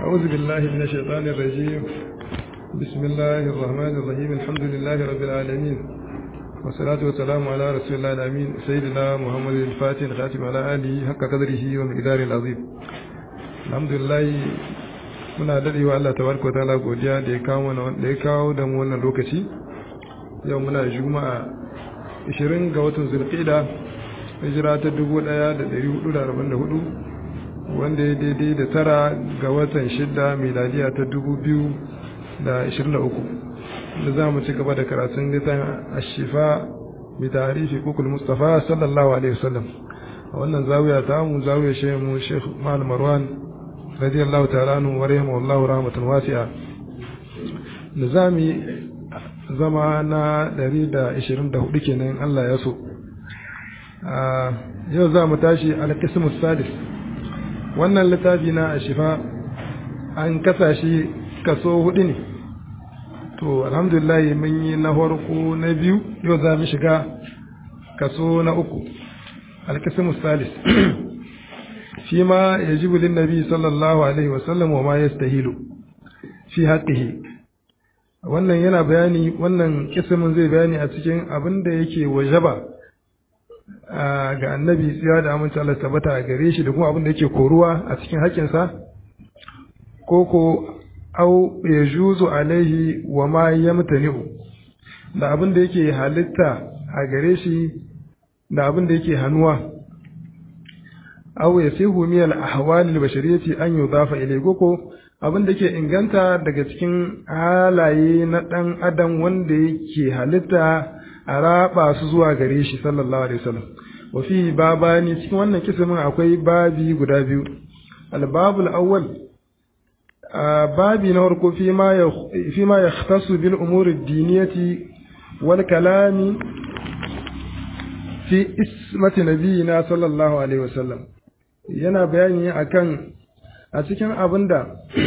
أعوذ بالله من الشيطان الرجيم بسم الله الرحمن الرحيم الحمد لله رب العالمين والصلاة والسلام على رسول الله الأمين سيدنا محمد الفاتح الخاتم على آله حق قدره ومقداره العظيم الحمد لله muna daɗe wa Allah tabaraka wa ta'ala godiya da ya kawo da ya kawo da mu wannan lokaci yau muna juma'a 20 ga watan zulqa'da hijira ta 1444 wanda ya daidai da tara ga watan shidda miladiya ta 2023 da za mu ci gaba da karatun littafin ashifa bi tarihi kukul mustafa sallallahu alaihi wasallam a wannan zawiya ta mu zawiya shehu mu sheikh mal marwan radiyallahu ta'ala anhu wa rahimahullahu rahmatan wasi'a nizami zama na 124 kenan Allah ya so yau za mu tashi al-qismu sadis wannan littafi na ashifa an kasa shi kaso hudu ne to alhamdulillah mun yi na farko na biyu yau za mu shiga kaso na uku al-qismu salis shi ma ya ji bulin nabi sallallahu alaihi wasallam wa ma yastahilu fi haqqihi wannan yana bayani wannan kismin zai bayani a cikin abin da yake wajaba ga annabi tsira da amince Allah tabbata a gare shi da kuma abin da yake koruwa a cikin haƙƙinsa ko ko au ya juzu alaihi wa ma yamtani'u da abin da yake halitta a gare shi da abin da yake hannuwa aw yasihu min al-ahwal al-bashariyati an yudafa ilayhi ko abin da ke inganta daga cikin halaye na dan adam wanda yake halitta a raba su zuwa gare shi sallallahu alaihi wasallam wa fi babani cikin wannan kismin akwai babi guda biyu al-babul awwal babi na farko fi ma fi ma yahtasu bil umur ad-diniyati wal kalami fi ismati nabiyina sallallahu alaihi wasallam yana bayani akan a cikin abin da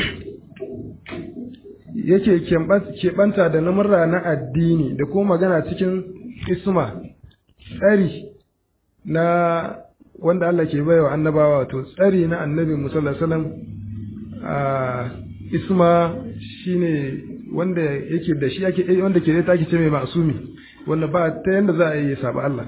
yake keɓanta da namurra na addini da kuma magana cikin isma tsari na wanda Allah ke baiwa annabawa wato tsari na annabi musallar salam a isma shine wanda yake da shi ake wanda ke da take ce mai masumi wanda ba ta yanda za a yi saba Allah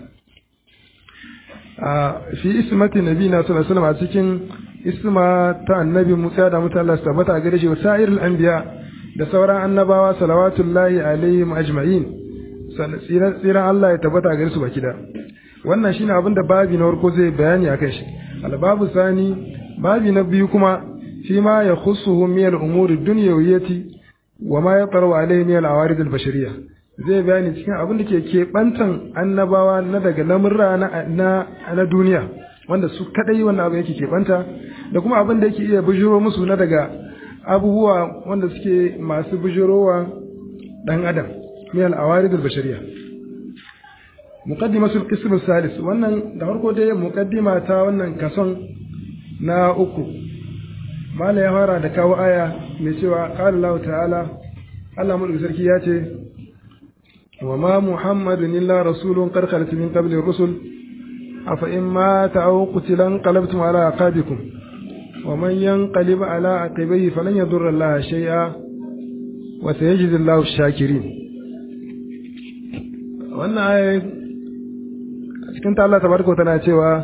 fi ismati nabi na sallallahu alaihi a cikin isma ta annabi Musa da mutan Allah tabbata a gare shi sa'irul anbiya da sauran annabawa salawatullahi alaihim ajma'in tsiran Allah ya tabbata a gare su baki da wannan shine abin da babi na farko zai bayani akan shi albabu sani babi na biyu kuma fi ma ya khussuhu min al-umuri dunyawiyyati wa ma yataru alaihi min al-awarid al-bashariyah zai bayani cikin abin da ke keɓantan annabawa na daga lamurra na duniya wanda su kadai wannan abin yake keɓanta da kuma abin da yake iya bujiro musu na daga abubuwa wanda suke masu bujirowa ɗan adam min al'awari da bashariya muqaddimatul qism salis wannan da farko dai muqaddima ta wannan kason na uku mala ya fara da kawo aya mai cewa qala Allah ta'ala Allah mulki sarki ya ce وما محمد إلا رسول قد خلت من قبل الرسل أفإن مات أو قتل انقلبتم على عقابكم ومن ينقلب على عقبيه فلن يضر الله شيئا وسيجزي الله الشاكرين wannan aya cikin ta Allah tabaraka tana cewa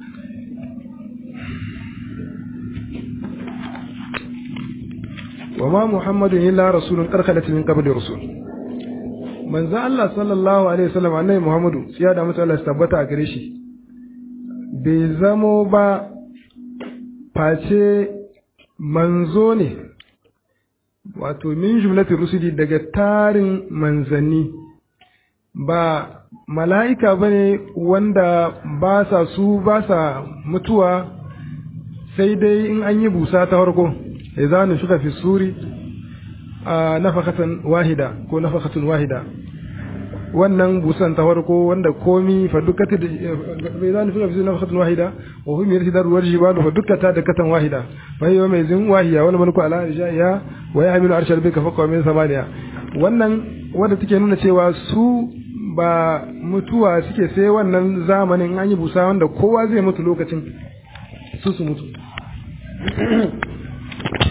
wa ma muhammadun illa rasulun qad khalat min qabli rusul manzo Allah sallallahu alaihi wasallam annabi Muhammadu ya da mutu Allah ya tabbata a gare shi bai zamo ba face manzo ne wato min jumlatin rusuli daga tarin manzanni ba mala'ika ba ne wanda ba sa su ba sa mutuwa sai dai in an yi busa ta farko ya zanu shuka fi suri a nafakatan wahida ko nafakatun wahida wannan busan ta farko wanda komi fa dukkata da bai zani fi fi nafakatun wahida wa hum yarsidar warjibalu fa dukkata da katan wahida fa yau mai zin wahiya wani mulku ala ya wa ya hamilu arshal bika fa qawmin samaniya wannan wanda take nuna cewa su ba mutuwa suke sai wannan zamanin an yi busa wanda kowa zai mutu lokacin su su mutu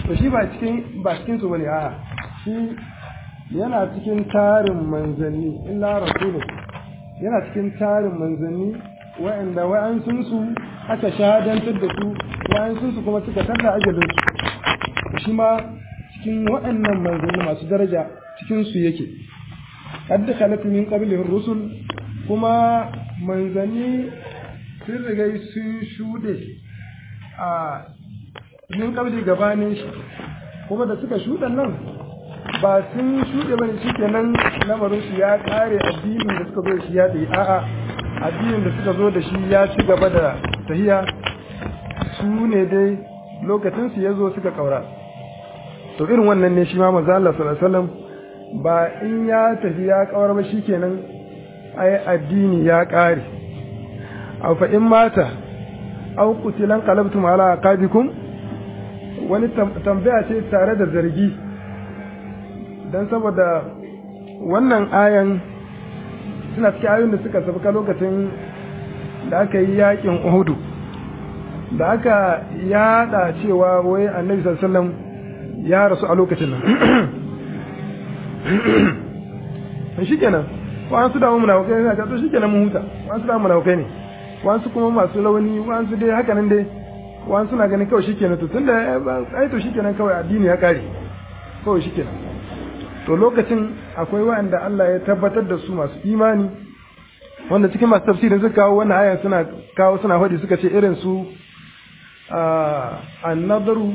to shi ba cikin ba cikin su bane a'a shi yana cikin tarin manzanni illa rasulu yana cikin tarin manzanni wa'anda wa'ansun su aka shahadantar da su wa'ansun su kuma suka tarda ajalin su shi ma cikin wa'annan manzanni masu daraja cikin su yake qad khalat min qablihi rusul kuma manzanni sun riga sun shuɗe a min kabli gabanin shi kuma da suka shuɗe nan ba sun shuɗe bane shi kenan lamarin su ya ƙare addinin da suka zo da shi ya tsaye a'a addinin da suka zo da shi ya ci gaba da tahiya su ne dai lokacin su ya zo suka ƙaura to irin wannan ne shi ma manzo Allah sallallahu alaihi wasallam ba in ya tafi ya ƙaura ba shikenan ai addini ya ƙare aw fa in mata aw qutilan qalabtum ala aqabikum wani tambaya ce tare da zargi dan saboda wannan ayan suna cikin ayoyin da suka sabka lokacin da aka yi yakin Uhudu da aka yada cewa wai Annabi sallallahu alaihi wasallam ya rasu a lokacin nan shikenan wa'ansu da mun munafukai ne to shikenan mun huta wa'ansu da munafukai ne wa'ansu kuma masu launi wa'ansu dai haka nan dai wa'ansu na ganin kawai shikenan to tunda ai to shikenan kawai addini ya kare kawai shikenan to lokacin akwai wa'anda Allah ya tabbatar da su masu imani wanda cikin masu tafsirin suka kawo wannan ayan suna kawo suna faɗi suka ce irin su annadaru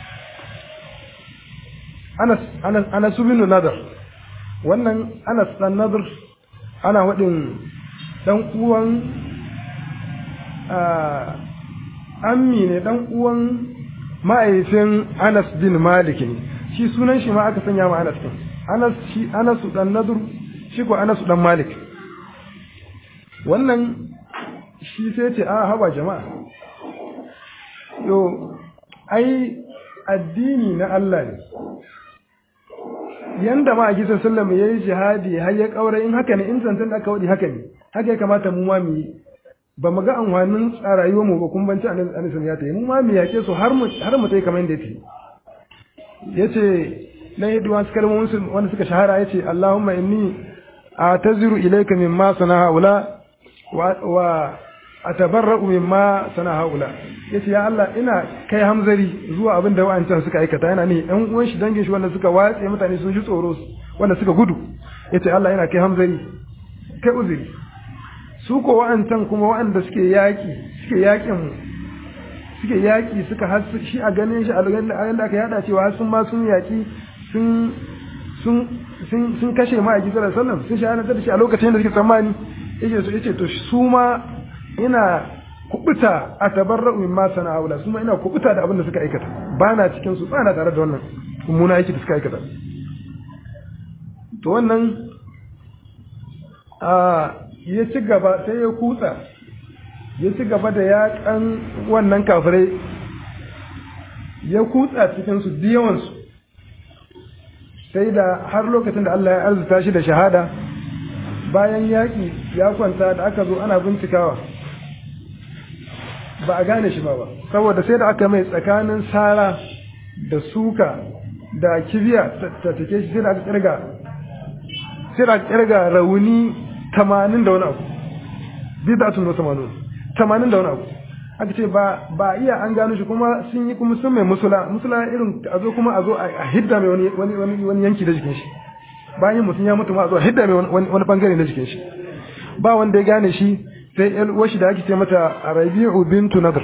Anas Anas Anas bin Nadar wannan Anas dan Nadar ana waɗin ɗan uwan ammi ne ɗan uwan ma'aifin Anas bin Malik ne shi sunan shi ma aka sanya ma Anas din Anas shi Anas dan Nadur shi ko Anas dan Malik wannan shi sai ce a haba jama'a yo ai addini na Allah ne yanda ma a gisan sallama ya yi jihadi har ya kaura in haka ne in zantan da aka wadi haka ne haka ya kamata mu ma mu yi ba mu ga amfanin a rayuwar mu ba kun banci anisan ya ta yi mu ma mu yake su har mu har mu tai kamar yadda yake yace na yi duwan kalmomin wanda suka shahara yace Allahumma inni a'taziru ilayka mimma sana haula wa atabarra'u mimma sana haula yace ya Allah ina kai hamzari zuwa abin da wa'ancan suka aikata yana ne ɗan uwan shi dangin shi wanda suka watse mutane sun ji tsoro wanda suka gudu yace Allah ina kai hamzari kai uzuri su ko wa'ancan kuma wa'anda suke yaki suke yakin suke yaki suka har shi a ganin shi a da aka yada cewa har sun ma sun yaki sun sun sun sun kashe ma a gidan sallam sun shahada da shi a lokacin da suke tsammani yace su yace to su ma ina kubuta a tabarra'u mimma sana'ula su ma ina kubuta da abin da suka aikata ba na cikin su tsana tare da wannan mummuna aiki da suka aikata to wannan a ya ci gaba sai ya kutsa ya ci gaba da yakan wannan kafirai ya kutsa cikin su yawansu sai da har lokacin da Allah ya arzuta shi da shahada bayan yaƙi ya kwanta da aka zo ana bincikawa ba a gane shi ba ba saboda sai da aka mai tsakanin sara da suka da kibiya ta take shi sai da aka kirga sai da aka kirga rauni tamanin da wani abu bidatun wa tamanun tamanin da wani abu aka ce ba ba iya an gano shi kuma sun yi kuma sun mai musula musula irin a zo kuma a zo a hidda mai wani wani wani yanki da jikin shi bayan mutum ya mutu ma a zo a hidda mai wani bangare na jikin shi ba wanda ya gane shi sai yan washi da ake ce mata Rabi'u bintu Nadr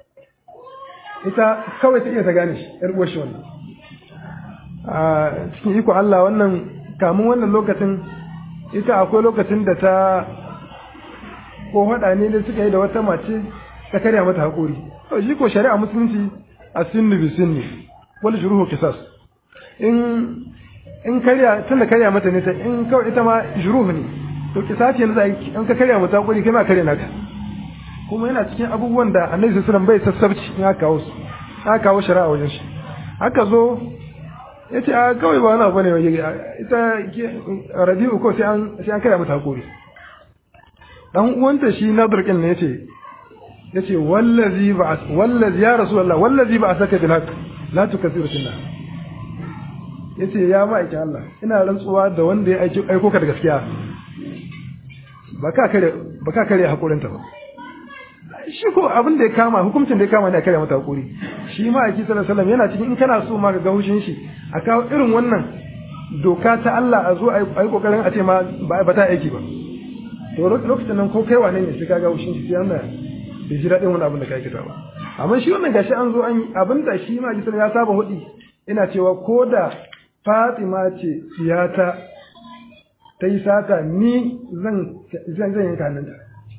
ita kawai ta iya ta gane shi yar uwar shi wannan a cikin iko Allah wannan kamun wannan lokacin ita akwai lokacin da ta ko hada ne da suka yi da wata mace ta karya mata haƙori to shi ko shari'a musulunci a sinni bi sinni wal shuruhu qisas in in karya tunda karya mata ne ta in kawai ita ma shuruhu ne to kisasi yanzu in ka karya mata haƙori kai ma karya naka kuma yana cikin abubuwan da annabi sallallahu alaihi wasallam bai sassabci in aka kawo su aka kawo shari'a wajen shi aka zo ya ce a kawai ba wani abu ne ita rabi'u ko sai an sai an karya mata haƙori dan uwanta shi nadir kin ne yace yace wallazi ba wallazi ya rasulullah wallazi ba saka bil haqq la tukasiru sunna yace ya ma'aikin Allah ina rantsuwa da wanda ya aiko ka da gaskiya ba ka kare ba ka kare hakurinta ba shi ko abin da ya kama hukuncin da ya kama ne a kare mata hakuri shi ma aiki sallallahu alaihi yana cikin in kana so ma ka ga hushin shi a kawo irin wannan doka ta Allah a zo a yi kokarin a ce ma ba ta aiki ba to lokacin nan ko kai wane ne sai ka ga hushin shi sai Allah bai ji daɗin wani abin da ka aikata ba amma shi wannan gashi an zo an abin da shi ma aiki ya saba hudi ina cewa ko da Fatima ce siyata ta yi sata ni zan zan zan yanka nan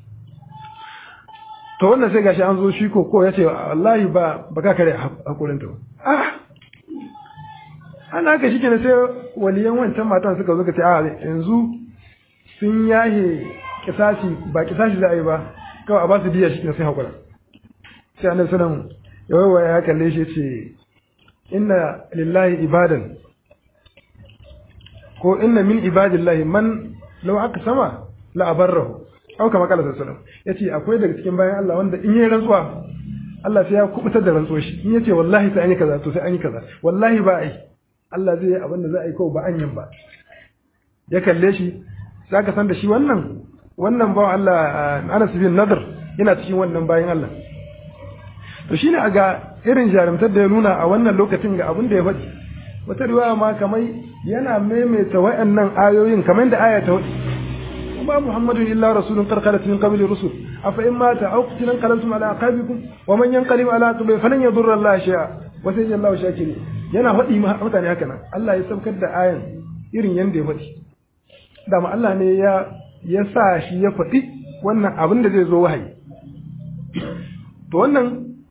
to wannan sai gashi an zo shi ko ko ya ce wallahi ba ba ka kare hakurin ta ah ana haka shike ne sai waliyan wancan matan suka zo ka ce a yanzu sun yahe kisasi ba kisasi za a yi ba kawai a ba su biya shi ne sai hakura sai annabi sallallahu alaihi ya kalle shi ce inna lillahi ibadan ko inna min ibadillahi man law aka sama la abarrahu au kama kala sallallahu yace akwai daga cikin bayan Allah wanda in yayi rantsuwa Allah sai ya kubutar da rantsuwar shi in yace wallahi sai an yi kaza to sai an yi kaza wallahi ba ai Allah zai yi abin da za a yi ko ba an yin ba ya kalle shi zaka san da shi wannan wannan bawan Allah Anas bin Nadr yana cikin wannan bayan Allah to shine a ga irin jarumtar da ya nuna a wannan lokacin ga abin da ya faɗi wata riwaya ma kamar yana maimaita wayannan ayoyin kamar da aya ta faɗi وما محمد إلا رسول قد خلت من قبل الرسل أفإن مات أو قتل انقلبتم على أعقابكم ومن ينقلب على عقبه فلن يضر الله شيئا وسيجزي الله شاكرين yana faɗi mutane haka nan Allah ya saukar da ayan irin yanda ya faɗi dama Allah ne ya ya sa shi ya faɗi wannan abin da zai zo wahayi to wannan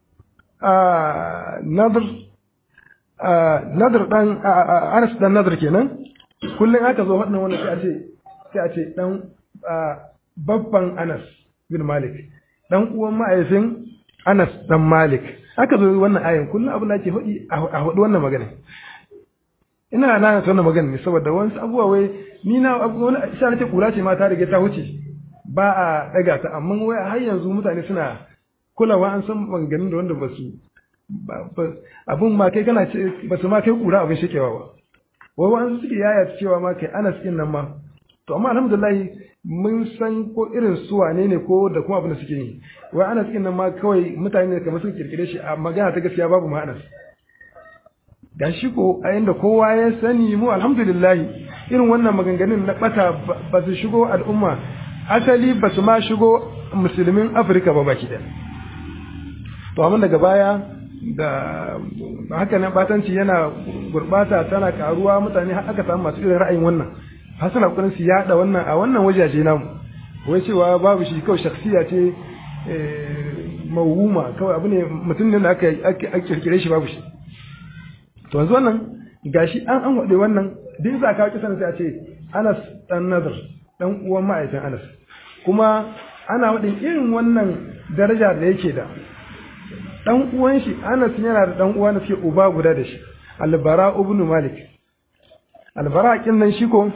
nadr nadr dan Anas dan nadr kenan kullum aka zo faɗin wannan sai a ce sai a ce dan babban Anas bin Malik dan uwan ma'aifin Anas dan Malik aka zo wannan ayin kullum abin da ake faɗi a faɗi wannan magana ina nana wannan magana ne saboda wani abubuwa wai ni na wani isa nake kula ce ma ta riga ta wuce ba a daga ta amma wai har yanzu mutane suna kulawa an san maganganun da wanda ba su abun ma kai kana ce ba su ma kai kura abin shekewa ba wai wani suke yaya cewa ma kai Anas din nan ma to amma alhamdulillah mun san ko irin su wane ne ko da kuma abin da suke yi wai Anas din nan ma kawai mutane ne kamar sun kirkire shi a magana ta gaskiya babu ma Anas gashi ko a inda kowa ya sani mu alhamdulillah irin wannan maganganun na bata ba su shigo al'umma asali ba su ma shigo musulmin Afirka ba baki ɗaya to amma daga baya da haka nan batanci yana gurbata tana karuwa mutane har aka samu masu irin ra'ayin wannan har suna kokarin su yada wannan a wannan wajaje namu wai cewa babu shi kawai shakhsiya ce mawhuma kawai abu ne mutum ne da aka aka kirkire shi babu shi to yanzu wannan gashi an an wade wannan duk za ka kisan sai a ce Anas dan Nadr dan uwan ma'aikin Anas kuma ana wadin irin wannan daraja da yake da dan uwan shi Anas yana da dan uwa da suke uba guda da shi Al-Bara ibn Malik Al-Bara kin nan shi ko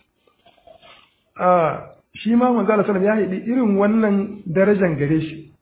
a shi ma manzo Allah sallallahu ya haɗi irin wannan darajan gare shi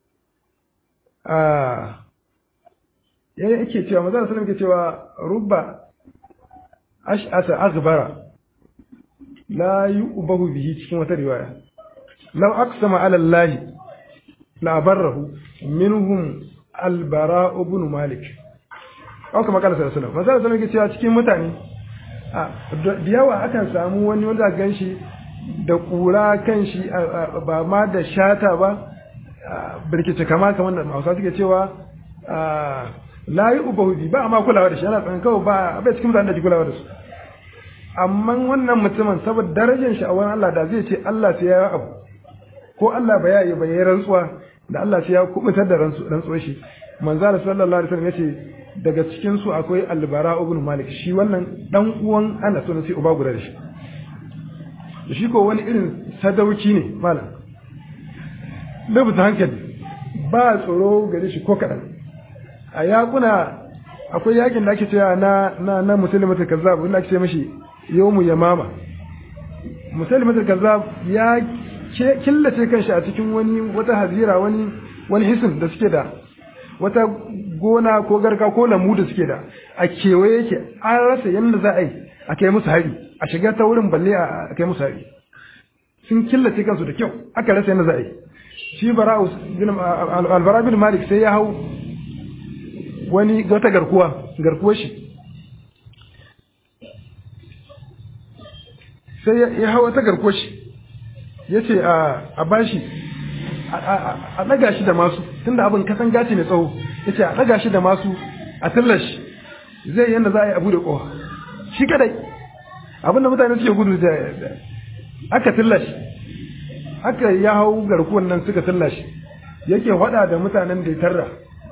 a yayin yake cewa manzo Allah sallallahu yake cewa rubba ash'asa aghbara la yu'bahu bihi cikin wata riwaya law aqsama ala Allah la barrahu minhum albara ibn malik au kama kana sallallahu alaihi wasallam manzo sallallahu alaihi cewa cikin mutane a da yawa akan samu wani wanda gan shi da kura kan shi ba ma da shata ba birkice kama kamar da Hausa suke cewa la yi ubahu bi ba ma kulawa da shi ana tsan kawai ba bai cikin mutane da ke kulawa da su amma wannan mutumin saboda darajar shi a wurin Allah da zai ce Allah sai ya yi abu ko Allah ba ya yi ba ya rantsuwa da Allah sai ya kubutar da rantsuwar shi manzo Allah sallallahu alaihi wasallam yace daga cikin su akwai albara ibn malik shi wannan dan uwan Anas sunan sai uba guda da shi shi ko wani irin sadauki ne malam da bisa hankali ba tsoro gare shi ko kadan a yakuna akwai yakin da ake cewa na na na musulmatul kazzab wanda ake ce mashi yawmu yamama musulmatul kazzab ya killace kanshi a cikin wani wata hazira wani wani hisin da suke da wata gona ko garka ko lambu da suke da a kewaye yake an rasa yadda za a yi a kai musu hari a shiga ta wurin balle a kai musu hari sun killace kansu da kyau aka rasa yadda za a yi shi bara'u albara bin malik sai ya hau wani wata garkuwa garkuwar shi sai ya hau wata garkuwar shi ya ce a bashi a ɗaga shi da masu tunda abin kasan gaci mai tsawo ya ce a ɗaga shi da masu a tillar shi zai yadda za a yi abu da ƙofa shi kadai abin da mutane suke gudu da aka tillar shi aka ya hau garkuwan nan suka tillar shi yake faɗa da mutanen da ya tarra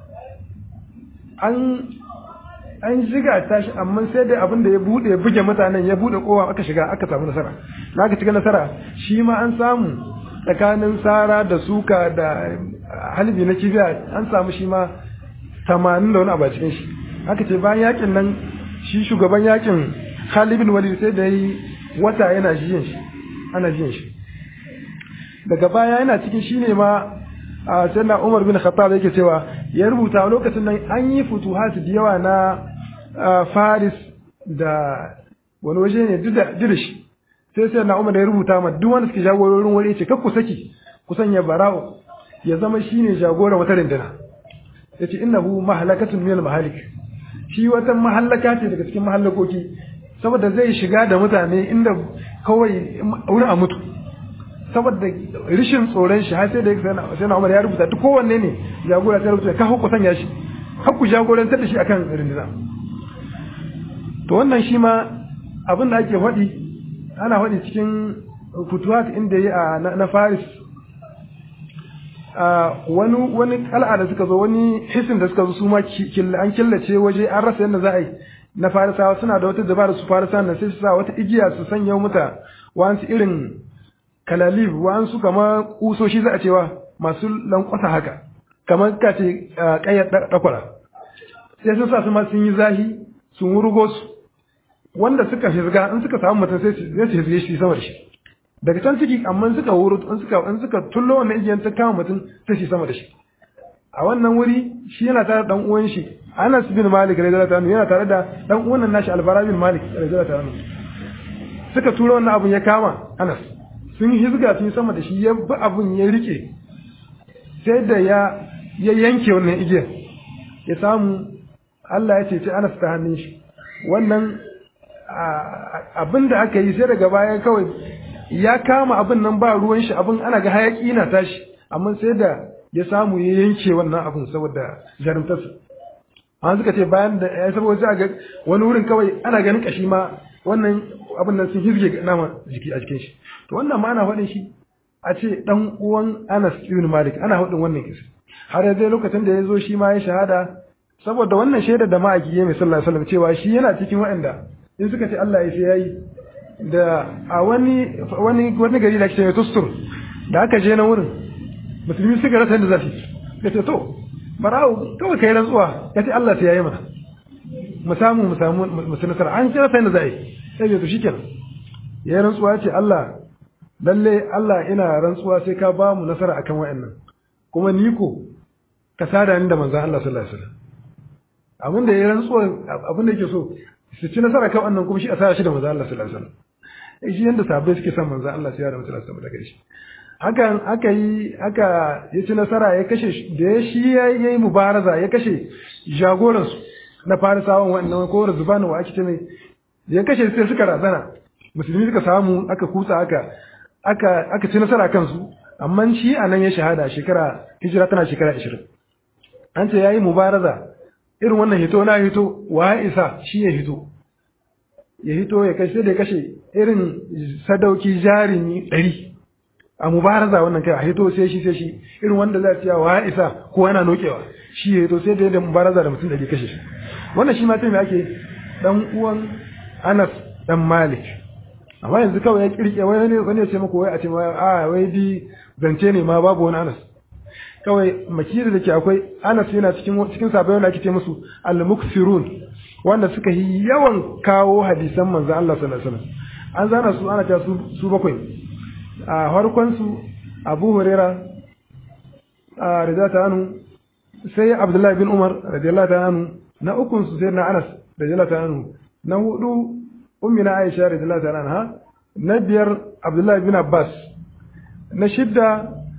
an an shiga tashi amma sai dai abin da ya bude ya buge mutanen ya bude kowa aka shiga aka samu nasara na aka cika nasara shi ma an samu tsakanin sara da suka da halibi na kibiya an samu shi ma tamanin da wani abu a cikin shi aka ce bayan yakin nan shi shugaban yakin Khalid bin Walid sai da yi wata yana jiyan shi ana jiyan shi daga baya yana cikin shi ne ma a sanna Umar bin Khattab yake cewa ya rubuta lokacin nan an yi futuhat da yawa na Faris da wani waje ne duk da shi sai sai na Umar da ya rubuta ma duk wanda suke jagororin wuri ce kakku saki ku sanya bara'u ya zama shine jagoran wata rinduna yace innahu mahalakatun min mahalik shi wata mahallaka ce daga cikin mahallakoki saboda zai shiga da mutane inda kawai wurin a mutu saboda rishin tsoron shi har sai da sai na Umar ya rubuta duk kowanne ne jagora sai rubuta ka hukku sanya shi hakku jagorantar da shi akan rinduna to wannan shi ma abin da ake faɗi ana faɗi cikin futuhat inda yi a na Faris wani wani kal'a da suka zo wani hisin da suka zo su ma an killace waje an rasa yadda za a yi na farisawa suna da wata dabara su farisa na sai su sa wata igiya su sanya muta wa'ansu irin kalalib wa'ansu kama kusoshi za a cewa masu lankwasa haka kamar ka ce kayyar dakwara sai sun sa su ma sun yi zahi sun wurgo su wanda suka shirga in suka samu mutum sai su shirge shi sama da shi daga can ciki amma suka wuru in suka in suka tullo wannan igiyan ta kama mutum sai shi sama da shi a wannan wuri shi yana tare da dan uwan shi Anas bin Malik radiyallahu anhu yana tare da dan uwan nan nashi Albara bin Malik radiyallahu anhu suka tura wannan abun ya kama Anas sun hizga sun sama da shi ya bi abun ya rike sai da ya ya yanke wannan igiyar ya samu Allah ya ceci Anas ta hannun shi wannan abin da aka yi sai daga baya kawai ya kama abin nan ba ruwan shi abin ana ga hayaki na tashi amma sai da ya samu ya yanke wannan abin saboda jarumtarsa an suka ce bayan da ya saboda sai ga wani wurin kawai ana ganin kashi ma wannan abin nan sun hizge nama jiki a jikin shi to wannan ma ana faɗin shi a ce dan uwan Anas ibn Malik ana faɗin wannan kisa har ya zai lokacin da ya zo shi ma ya shahada saboda wannan shaida da ma'aiki ya mai sallallahu alaihi wasallam cewa shi yana cikin waɗanda in suka ce Allah ya sai yayi da a wani wani wani gari da ake cewa Tustur da aka je na wurin musulmi suka rasa yadda za su ya ce to barawo kawai kai rantsuwa ya ce Allah sai yayi mana mu samu mu samu mu nasara an ce rasa yadda za a yi sai ya to shikenan ya yi rantsuwa ya ce Allah lalle Allah ina rantsuwa sai ka ba mu nasara akan wayannan kuma ni ko ka sada ni da manzon Allah sallallahu alaihi wasallam abin da ya rantsuwa abin da yake so su ci nasara kan wannan kuma shi a sa shi da manzo Allah sallallahu alaihi wasallam shi yanda sahabbai suke son manzo Allah sai ya da mutala sama daga shi hakan aka yi aka ya ci nasara ya kashe da ya shi ya yi mubaraza ya kashe jagoran su na farisawan wannan ko zubanu wa ake ce mai ya kashe sai suka razana musulmi suka samu aka kutsa aka aka aka ci nasara kansu amma shi a nan ya shahada shekara hijira tana shekara 20 an ce yayi mubaraza irin wannan hito na hito wa isa shi ya hito ya hito ya kashe da ya kashe irin sadauki jarumi ɗari a mubaraza wannan kai a hito sai shi sai shi irin wanda za ciya wa isa ko yana nokewa shi ya hito sai da yadda mubaraza da mutum ɗari kashe shi wannan shi ma sai me ake dan uwan Anas dan Malik amma yanzu kawai ya kirke wani ne wani ya ce muku wai a ce a wai bi zance ne ma babu wani Anas kawai makiri da ke akwai anas yana cikin cikin sabai wanda ake ce musu al-muksirun wanda suka yi yawan kawo hadisan manzo Allah sallallahu alaihi wasallam an zana su ana ta su su bakwai a farkon su Abu Huraira a ridata anu sai Abdullahi bin Umar radiyallahu ta'ala anhu na ukun su sai na Anas radiyallahu ta'ala anhu na hudu ummina Aisha radiyallahu ta'ala anha na biyar Abdullahi bin Abbas na shidda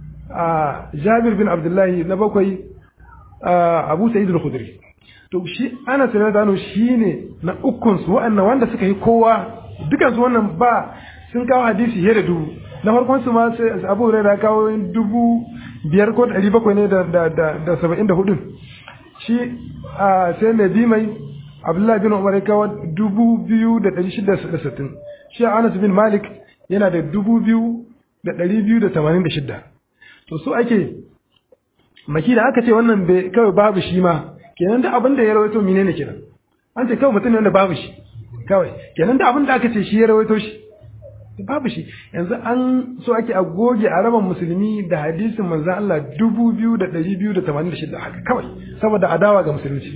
Jabir bin Abdullahi na bakwai Abu Sa'id al-Khudri to shi Anas radiyallahu anhu shine na ukun su wa'annan wanda suka yi kowa dukan su wannan ba sun kawo hadisi fiye da dubu na farkon su ma sai Abu Hurairah kawo dubu biyar ko ɗari bakwai ne da da da da saba'in da hudu shi sai mai bi mai Abdullahi bin Umar ya kawo dubu biyu da ɗari shida da sittin shi Anas bin Malik yana da dubu biyu da ɗari biyu da tamanin da shida to su ake maki da aka ce wannan bai kawai babu shi ma kenan da abin da ya rawaito menene kenan an ce kawai mutum ne wanda babu shi kawai kenan da abin da aka ce shi ya rawaito shi babu shi yanzu an so ake a goge a raban musulmi da hadisin manzan Allah dubu biyu da ɗari biyu da tamanin da shida haka kawai saboda adawa ga musulunci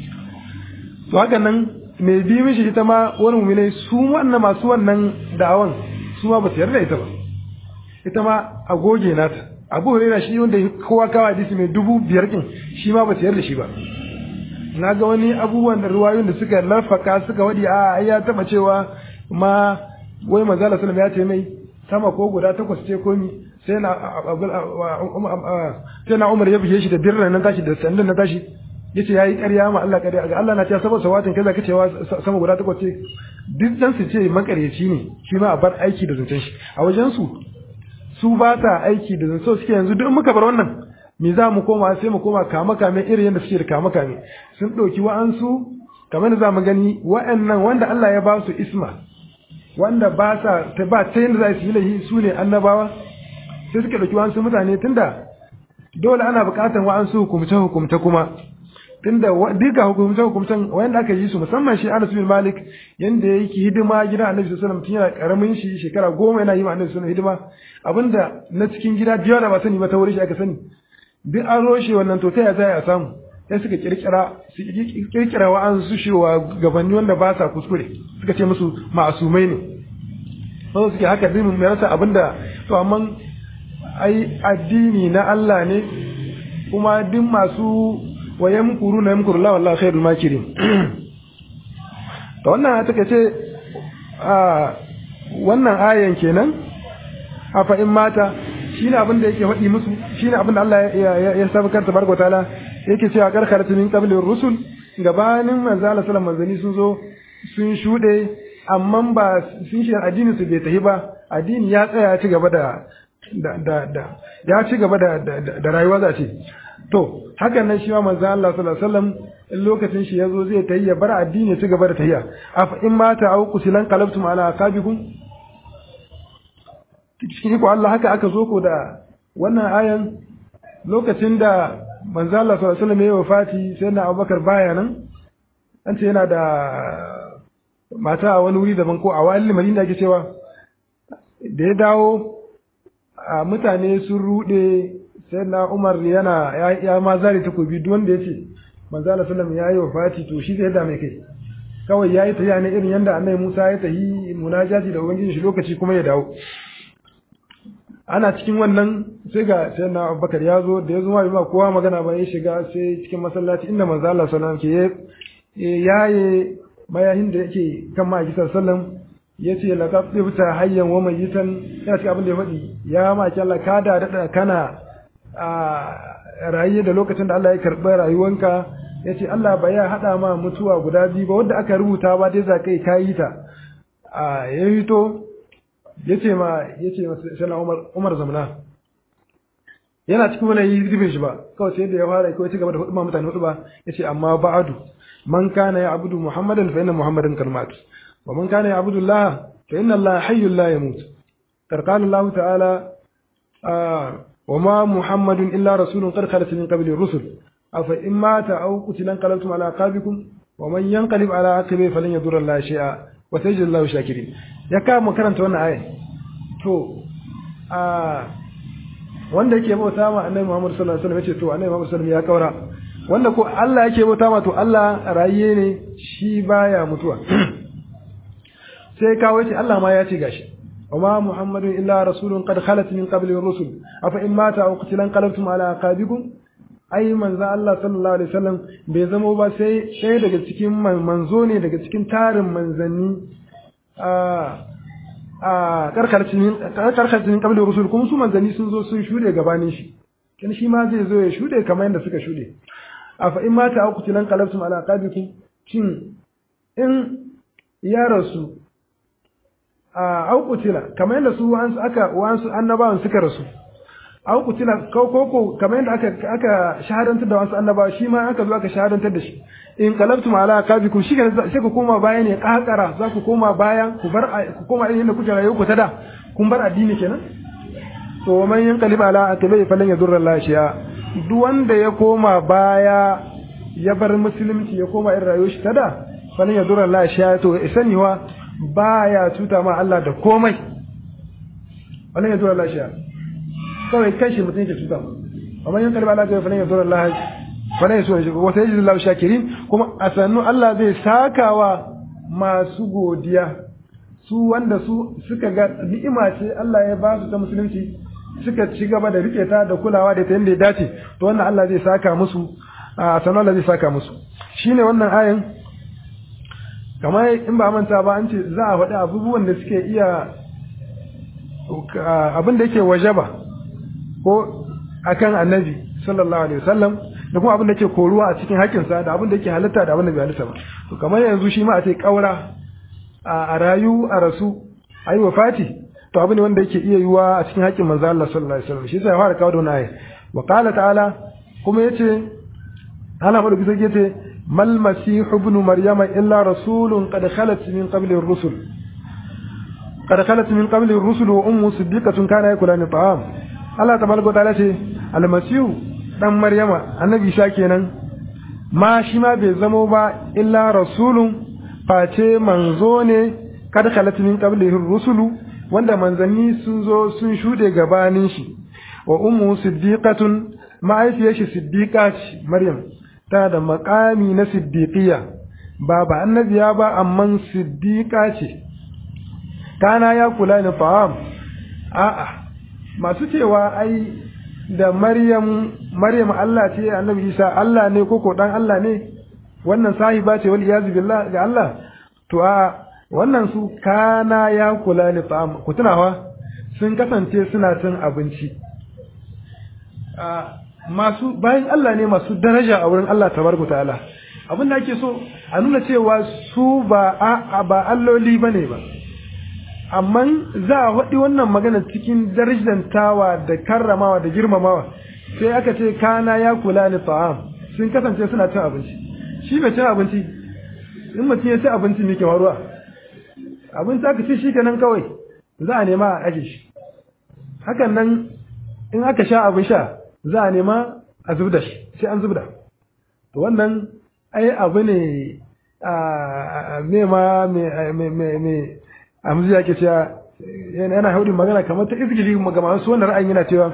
to haka nan mai bi mishi ita ma wani muminai su wannan masu wannan da'awan su ma ba su yarda ita ba ita ma a goge nata abu hurera shi wanda kowa kawo hadisi mai dubu biyar kin shi ma ba su yarda shi ba na ga wani abubuwan da ruwayoyin da suka lafaka suka wadi a ya taba cewa ma wai manzala sallam ya ce mai sama ko guda takwas ce komi sai na sai na umar ya buge shi da birran nan tashi da sandan na tashi yace yayi ƙarya ma Allah ƙarya ga Allah na ce saboda sawatin kaza kace wa sama guda takwas ce duk dan su ce makareci ne shi ma a bar aiki da zancen shi a wajen su su ba ta aiki da zancen suke yanzu duk muka bar wannan me za mu koma sai mu koma kama kame irin yadda suke da kama kame sun ɗauki wa'ansu kamar da za mu gani wa'annan wanda Allah ya ba su isma wanda ba sa ta ba ta yadda za su yi laifi su ne annabawa sai suka ɗauki wa'ansu mutane tunda dole ana buƙatar wa'ansu hukumce hukumce kuma tunda duka hukumce hukumcen wanda aka yi su musamman shi Anas bin Malik yanda yake hidima gidan Annabi sallallahu alaihi wasallam tun yana karamin shi shekara goma yana yi ma Annabi sallallahu alaihi wasallam hidima abinda na cikin gida biyu da ba sani ba ta wurin shi aka sani duk an roshe wannan to ta ya za a samu sai suka kirkira su kirkira wa'an su shewa gabanni wanda ba sa kuskure suka ce musu ma'asumai ne sai suke haka din mai rasa abinda to amma ai addini na Allah ne kuma duk masu wayan kuru na yamkuru la wallahi khairul makirin to wannan take ce a wannan ayan kenan afa in mata shine abin da yake faɗi musu shine abin da Allah ya sabakar tabaraka taala yake cewa karkaratu min qabli rusul gabanin manzo Allah sallallahu alaihi sun zo sun shude amma ba sun shi addinin su bai tafi ba addini ya tsaya ya ci gaba da da da ya ci gaba da da rayuwa za ce to hakan nan shi ma manzo Allah sallallahu alaihi wasallam in lokacin shi yazo zai tayi ya bar addini ya ci gaba da tahiya af in mata au kusilan qalabtum ala aqabikum cikin iko Allah haka aka zo ko da wannan ayan lokacin da manzo Allah sallallahu alaihi wasallam ya wafati sai na Abubakar baya nan an ce yana da mata a wani wuri daban ko a wani Madina ake cewa da ya dawo a mutane sun rude sai na Umar yana ya ma zare takobi duk wanda yace manzo Allah sallallahu alaihi wasallam ya yi wafati to shi zai da mai kai kawai yayi tafiya ne irin yanda Annabi Musa ya tahi munajati da ubangiji shi lokaci kuma ya dawo ana cikin wannan sai ga sai na abubakar ya zo da ya zo ba kowa magana ba ya shiga sai cikin masallaci inda manzo Allah sallallahu alaihi wasallam ke yaye mayahin da yake kan ma'aiki sallallahu ya ce la tafta hayyan wa mayitan yana cikin abin da ya faɗi ya ma'aiki Allah ka da dada kana a raye da lokacin da Allah ya karɓi rayuwanka ya ce Allah ba ya haɗa ma mutuwa guda biyu ba wanda aka rubuta ba dai za kai kayi ta a ya fito yace ma yace ma sai Umar Umar zamana yana cikin wani yi rubin shi ba kawai sai da ya fara kawai ci gaba da hudu ma mutane hudu ba yace amma ba'adu man kana ya abudu muhammadan fa inna muhammadan kalmat wa man kana ya abudu allah fa inna allah hayyul la yamut qala allah ta'ala wa ma muhammadun illa rasulun qad khalat min qabli rusul afa in mata aw qutila qalabtum ala aqabikum wa man yanqalib ala aqibihi falan yadurra allah shay'a wa sayajid allah shakirin ya kama karanta wannan aya to a wanda yake bauta ma annabi Muhammad sallallahu alaihi wasallam yace to annabi Muhammad sallallahu alaihi wasallam ya kaura wanda ko Allah yake bauta ma to Allah rayiye ne shi baya mutuwa sai kawo yace Allah ma ya ce gashi وما محمد إلا رسول قد خلت من قبل الرسل أفإن مات أو قتل انقلبتم على أعقابكم ai manzo Allah sallallahu alaihi wasallam bai zama ba sai ɗaya daga cikin manzo ne daga cikin tarin manzanni a a karkarcin karkarcin kabilun rusul kuma su manzanni sun zo sun shude gabanin shi kin shi ma zai zo ya shude kamar yadda suka shude a fa in mata aku tilan qalabtum ala aqabikum shin in ya rasu a aukutila kamar yadda su wa'ansu aka wa'ansu annabawan suka rasu aukutila ko ko ko kamar yadda aka aka shahadantar da wasu annabawa shi ma aka zo aka shahadantar da shi in qalabtum ala aqabikum shi ne sai ku koma baya ne kakara za ku koma baya ku bar ku koma irin yadda kuke rayuwa ku ta da kun bar addini kenan to man yanqalib ala aqibai falan yadurra Allah shi'a duk wanda ya koma baya ya bar musulunci ya koma irin rayuwar shi ta da falan yadurra Allah shi'a to saniwa baya cuta ma Allah da komai falan yadurra Allah shi'a kawai kai shi mutum yake cuta ma amma yan kalba Allah ga falan yadurra Allah falan yasu shi wata yaji Allah shakirin kuma a sannu Allah zai sakawa masu godiya su wanda su suka ga ni'ima ce Allah ya ba su ta musulunci suka ci gaba da rike ta da kulawa da ta yadda ya dace to wannan Allah zai saka musu a sanar Allah zai saka musu shine wannan ayin kamar in ba manta ba an ce za a faɗi abubuwan da suke iya abin da yake wajaba ko akan annabi sallallahu alaihi wasallam da kuma abin da yake koruwa a cikin haƙƙinsa da abin da yake halitta da abin da bai halitta ba to kamar yanzu shi ma a ce ƙaura a rayu a rasu a yi wafati to abu ne wanda yake iya yiwa a cikin haƙƙin manzo Allah sallallahu alaihi wasallam shi yasa ya fara kawo da wannan aya wa qala ta'ala kuma yace Allah madauki sai yace mal masih ibn maryama illa rasulun qad khalat min qabli ar-rusul qad khalat min qabli ar-rusul wa ummu siddiqatun kana yakulani ta'am Allah tabaraka wa ta'ala ce al-masih dan maryama annabi Isa kenan ma shi ma bai zamo ba illa rasulun face manzo ne kad khalat min qablihi ar-rusulu wanda manzanni sun zo sun shude gabanin shi wa ummu siddiqatun ma'aifiyar shi siddiqa ce maryam tana da makami na siddiqiya ba ba annabiya ba amma siddiqa ce kana ya kula ni fa'am a'a masu cewa ai da maryam maryam Allah ce annabi Isa Allah ne ko ko dan Allah ne wannan sahiba ce wal iyazu billah ga Allah to a wannan su kana ya kula ni ta'am ku tunawa sun kasance suna cin abinci masu bayan Allah ne masu daraja a wurin Allah tabaraka ta'ala abin da ake so a nuna cewa su ba a ba alloli bane ba amma za a haɗi wannan magana cikin darajantawa da karramawa da girmamawa sai aka ce kana ya kula ni ta'am sun kasance suna cin abinci shi bai cin abinci in mutum ya ci abinci me ke faruwa abinci aka ci shi kenan kawai za a nema a aje shi hakan nan in aka sha abin sha za a nema a zubda shi sai an zubda to wannan ai abu ne a me ma me me me amzi yake cewa yana haudin magana kamar ta izgili ga masu wannan ra'ayin yana cewa